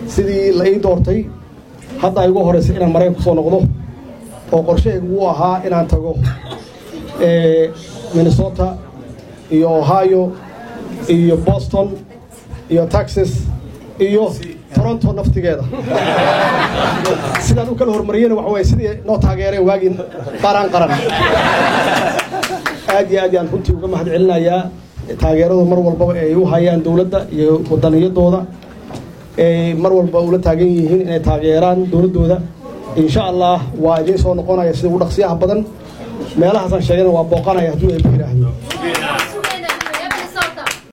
sidii la ii doortay hadda ay ugu horraysay inaan maraykan ku soo noqdo oo qorshahaygu uu ahaa inaan tago minnesota iyo ohio iyo boston iyo texas iyo toronto naftigeeda sidaan u kala hormariyena waxa waye sidii noo taageereen waagii qaran qaran aad iyo aad yaan runtii uga mahad celinayaa taageeradu mar walbaba ay u hayaan dowladda iyo wadaniyadooda ay mar walba ula taagan yihiin inay taageeraan dowladdooda insha allah waa idiin soo noqonaya sida ugu dhaqsiyaha badan meelahaasaan sheegana waa booqanaya hadduu eeba yidhaahdo